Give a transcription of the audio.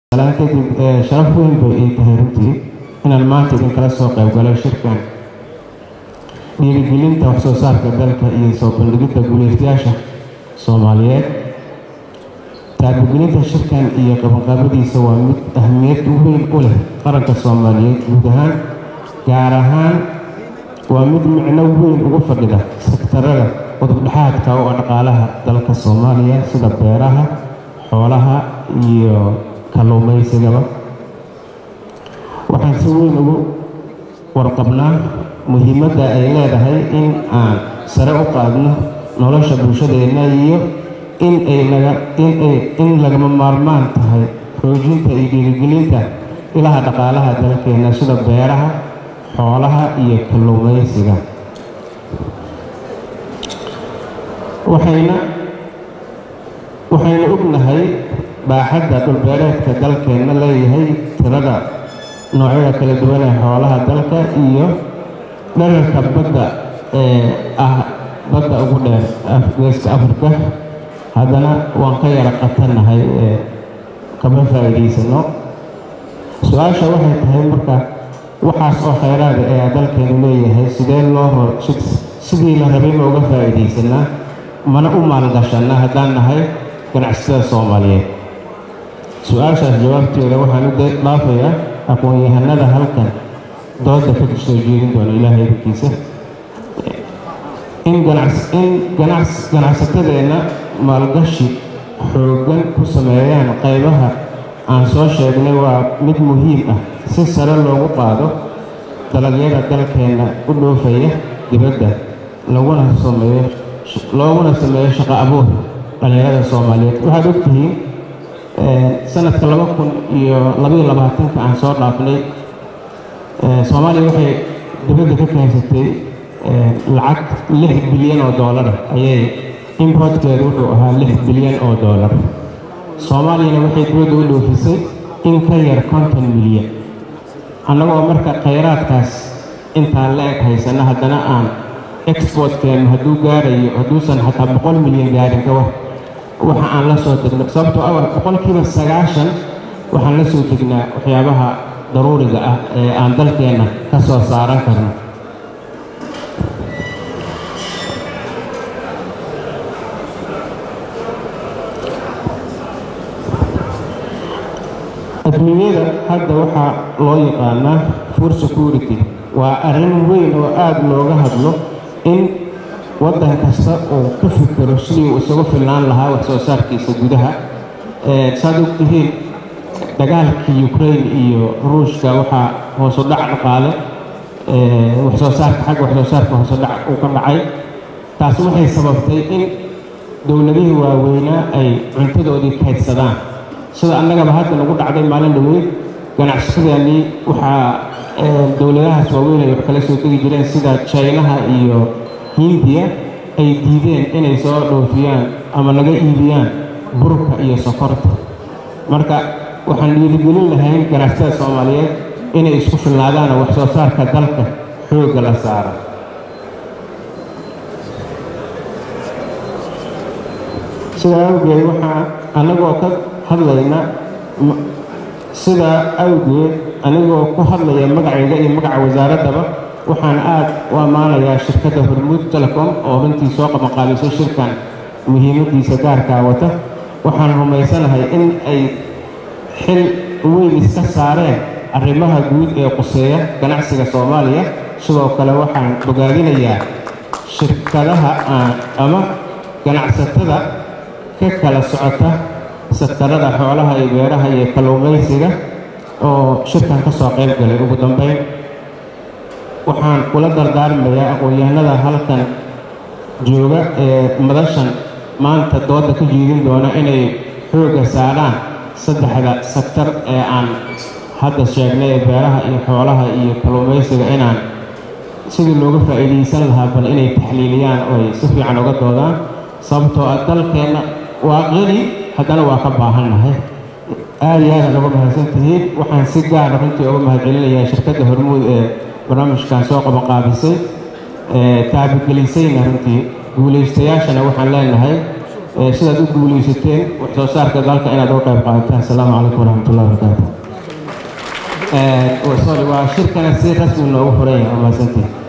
salaan kadib sharaf weyn bay ii tahay runtii inaan maanta idinkala soo qayb galay shirkan dhiirigelinta waxsoo saarka dalka iyo soo bandhigidda guuleystayaasha soomaaliyeed taabagelinta shirkan iyo qabanqaabadiisa waa mid ahmiyad weyn u leh qaranka soomaaliyeed guud ahaan gaar ahaan waa mid micno weyn ugu fadhida sektarada udubdhexaadka oo dhaqaalaha dalka soomaaliya sida beeraha xoolaha iyo kalluumaysigaba waxaan si weyn ugu warqabnaa muhiimadda ay leedahay in aan sare u qaadno nolosha bulshadeenna iyo in ay laga in ay in lagama maarmaan tahay xoojinta iyo dhiirigelinta ilaha dhaqaalaha dalkeena sida beeraha xoolaha iyo kalluumaysiga waxayna waxaynu ognahay baaxadda dhulbeereedka dalkeenna leeyahay tirada noocyada kala duwan ee xoolaha dalka iyo dherarka badda ee ah badda ugu dheer geeska afrika haddana waan ka yara qatannahay ee kama faa'iidaysano su-aasha waxay tahay marka waxaas oo khayraada ee dalkeenu leeyahay sidee loo hor sidii la rabay ma uga faa'iidaysanaa mana u maalgashanaa haddaan nahay ganacsatada soomaaliyeed su-aashaas jawaabteeda waxaan u dhaafayaa aqoon-yahanada halkan dooda ka soo jeedin doona ilaahay idinkiisa in ganacsatadeenna maalgashi xooggan ku sameeyaan qaybaha aan soo sheegnay waa mid muhiim ah si sare loogu qaado dalagyada dalkeenna u dhoofaya dibadda laguna sameeyo looguna sameeyo shaqo abuur dhalinyarada soomaaliyeed waxaad ogtihiin sanadka laba kun iyo labaiyo labaatanka aan soo dhaafnay soomaaliya waxay dibadda ka keensatay lacag lix bilyan oo doolara ayay importkeedu wuxuu ahaa lix bilyan oo doolar soomaaliyana waxay dibadda u dhoofisay in ka yar konton milyan annagoo marka khayraadkaas intaan la eg haysana haddana aan exportkeennu hadduu gaarayo hadduusan xataa boqol milyan gaarin ka war waxa aan la soo degno sababtoo ah boqolkiiba sagaashan waxaan la soo degnaa waxyaabaha daruuriga ah ee aan dalkeenna ka soo saaran karno adduunyada hadda waxaa loo yaqaanaa food security waa arrin weyn oo aada looga hadlo in waddan kasta uu ka fikiro sidii uu isagu filnaan lahaa wax soo saarkiisa gudaha saad ogtihiin dagaalkii ukraine iyo ruushka waxaa hoosu dhac dhaqaale waxsoo saarka xagga waxsoo saarka hoosu dhac uu ka dhacay taasi waxay sababtay in dowladihii waaweynaa ay cuntadoodii kaydsadaan sida annagaba hadda nagu dhacday maalin dhaweyd ganacsatadeenii waxaa dowladahaas waaweyn ay wax kala soo degi jireen sida jaynaha iyo hindiya ay diideen inay soo dhoofiyaan ama laga iibiyaan burka iyo sokorta marka waxaan dhiirigelin lahayn ganacsatada soomaaliyeed inay isku filnaadaan wax soo saarka dalka xoogga la saara sidaa awgeed waxaa annagoo ka hadlayna sidaa awgeed anigoo ku hadlaya magacayga iyo magaca wasaaraddaba waxaan aada u ammaanayaa shirkadda hormuud telecom oo runtii soo qabanqaabisay shirkan muhiimaddiisa gaarkaa wata waxaan rumaysanahay in ay xil weyn iska saareen arrimaha guud ee quseeya ganacsiga soomaaliya sidoo kale waxaan bogaadinayaa shirkadaha ama ganacsatada ka kala socota sektarada xoolaha iyo beeraha iyo kalluumaysiga oo shirkan ka soo qayb galay ugu dambeyn waxaan kula dardaarmayaa aqoon-yahanada halkan jooga ee madashan maanta dooda ka jeedin doona inay xoogga saaraan saddexda sektar ee aan hadda sheegnay ee beeraha iyo xoolaha iyo kalluumaysiga inaan sidii looga faa'iidaysan lahaa bal inay taxliiliyaan oo ay si fiican uga doodaan sababtoo ah dalkeenna waa qani haddana waa ka baahannahay aada iyo aada uga mahadsantihiin waxaan si gaara runtii uga mahadcelinayaa shirkadda hormuud ee barnaamijkan soo qabanqaabisay taabagelisayna runtii guulaystayaashana waxaan leenahay sidaad u guuleysateen wax soo saarka dalka inaad uga qayb qaadataan asalaamu calaykum waraxmatullahi wabarakaatu sorry waa shirkana si rasmi noogu furan yahay waa mahadsantiin